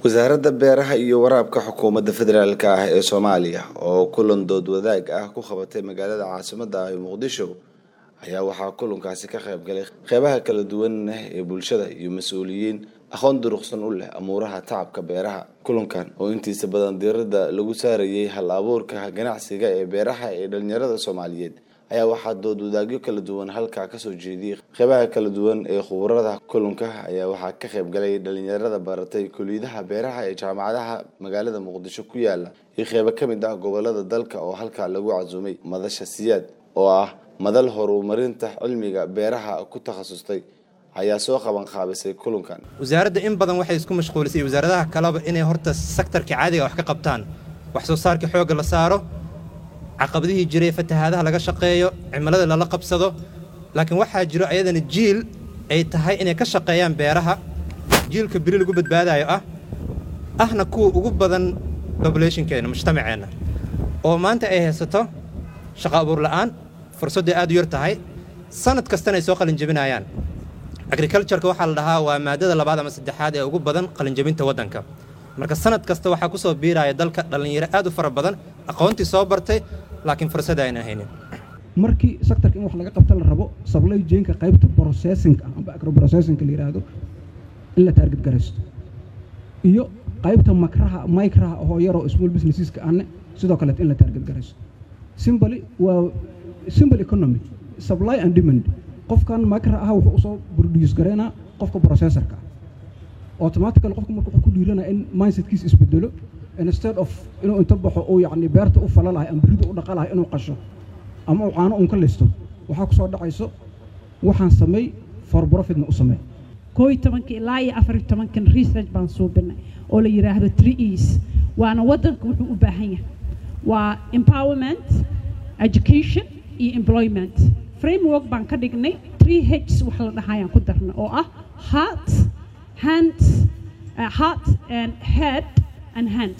wasaaradda beeraha iyo waraabka xukuumadda federaalk ah ee soomaaliya oo kulan dood wadaag ah ku qabatay magaalada caasimada ah ee muqdisho ayaa waxaa kulankaasi ka qayb galay qeybaha kala duwan ee bulshada iyo mas-uuliyiin aqoon duruqsan u leh amuuraha tacabka beeraha kulankan oo intiisa badan diirada lagu saarayay hal abuurka ganacsiga ee beeraha ee dhalinyarada soomaaliyeed ayaa waxaa dood wadaagyo kala duwan halkaa kasoo jeediyey qeybaha kala duwan ee khubarada kulanka ayaa waxaa ka qayb galay dhalinyarada baratay kuliyadaha beeraha ee jaamacadaha magaalada muqdisho ku yaala iyo qeybo ka mid ah gobolada dalka oo halkaa lagu casuumay madasha siyaad oo ah madal horumarinta cilmiga beeraha ku takhasustay ayaa soo qaban qaabisay kulankan wasaaradda in badan waxay isku mashquulisay wasaaradaha kaleba inay horta sektarka caadiga wax ka qabtaan wax soo saarka xoogga la saaro caqabadihii jiray fatahaadaha laga shaqeeyo cimilada lala qabsado laakiin waxaa jiro ayadana jiil ay tahay inay ka shaqeeyaan beeraha jiilka beri lagu badbaadayo ah ahna kuwa ugu badan bobulationkeenna mujtamaceenna oo maanta ay haysato shaqo abuur la'aan fursadday aad u yar tahay sanad kastana ay soo qalinjabinayaan agricultureka waxaa la dhahaa waa maadada labaad ama saddexaad ee ugu badan qalinjabinta waddanka marka sanad kasta waxaa ku soo biiraya dalka dhallinyaro aad u fara badan aqoontii soo bartay laakiin fursada ayna haynin markii sectorka in wax laga qabta la rabo supply chainka qaybta processing amba agroprocessingka la yidhaahdo in la taarget garaysto iyo qaybta makraha micraha oo yaroo small businesseska anne sidoo kaleet in la taarget garaysto simbly waa simple economy supply and demand qofkan makra ah wuxuu usoo produce garaynaa qofka processorka ah automatical qofka marka wuxuu ku dhiiranaya in mindsetkiisa isbedelo instead of inuu inta baxo uu yacni beerta u fala lahay ama beridu u dhaqa lahay inuu qasho ama uu caano uun ka listo waxaa ku soo dhacayso waxaan sameey for profitna u sameey koo iyo tobanka ilaa iyo afar iyo tobankan research baan suubinay oo la yidhaahdo three e's waana waddanka wuxuu u baahan yahay waa empowerment education iyo employment framework baan ka dhignay three hs wax la dhahayaan ku darna oo ah heart hands uh, heart and head and hands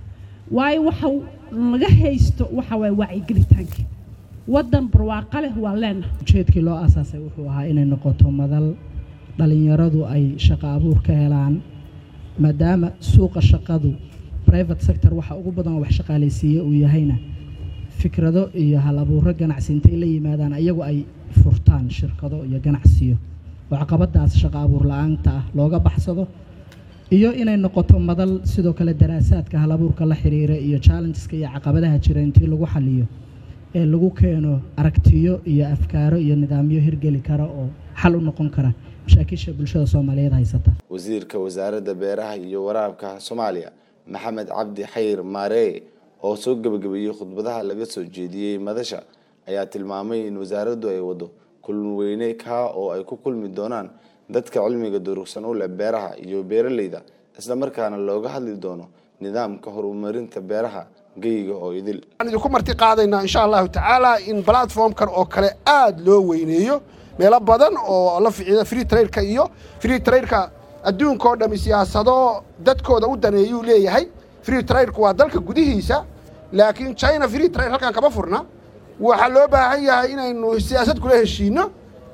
waayo waxa laga haysto waxa waay wacyigelitaanka waddan barwaaqa leh waa leena ujeedkii loo aasaasay wuxuu ahaa inay noqoto madal dhallinyaradu ay shaqo abuur ka helaan maadaama suuqa shaqadu private sector waxa ugu badan oo wax shaqaalaysiiye uu yahayna fikrado iyo hal abuuro ganacsi intay la yimaadaan iyagu ay furtaan shirkado iyo ganacsiyo oo caqabadaas shaqo abuur la-aanta ah looga baxsado iyo inay noqoto madal sidoo kale daraasaadka hal abuurka la xiriira iyo challengeska iyo caqabadaha jira intii lagu xaliyo ee lagu keeno aragtiyo iyo afkaaro iyo nidaamyo hirgeli kara oo xal u noqon kara mashaakisha bulshada soomaaliyeed haysata wasiirka wasaaradda beeraha iyo waraabka soomaaliya maxamed cabdi xayir maaree oo soo gebagabeeyey khudbadaha laga soo jeediyey madasha ayaa tilmaamay in wasaaraddu ay wado kulun weyne kaa oo ay ku kulmi doonaan dadka cilmiga durugsan u leh beeraha iyo beeraleyda islamarkaana looga hadli doono nidaamka horumarinta beeraha geyga oo idil waxaan idinku marti qaadaynaa insha allahu tacaala in platformkan oo kale aada loo weyneeyo meelo badan oo la ficida free trailka iyo free trailka adduunka oo dhami siyaasado dadkooda u daneeyuu leeyahay free trailku waa dalka gudihiisa laakiin china free trail halkan kama furna waxaa loo baahan yahay inaynu siyaasad kula heshiino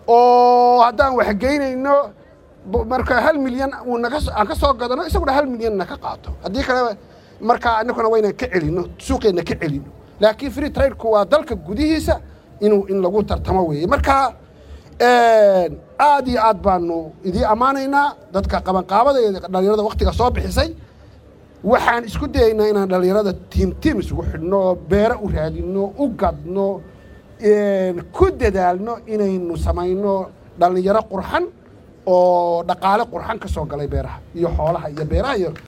oo haddaan waxgeynayno marka hal milyan aan ka soo gadano isaguna hal milyanna ka qaato haddii kale markaa inakuna waynaan ka celino suuqeenna ka celino laakiin free trailku waa dalka gudihiisa inuu in lagu tartamo weeye marka aad iyo aad baanu idii ammaanaynaa dadka qabanqaabada iyo dhalinyarada waktiga soo bixisay waxaan isku dayaynaa inaan dhallinyarada tiim tiim isugu xidhno beero u raadino u gadno ku dadaalno inaynu samayno dhallinyaro qurxan oo dhaqaale qurxan ka soo galay beeraha iyo xoolaha iyo beeraha iyo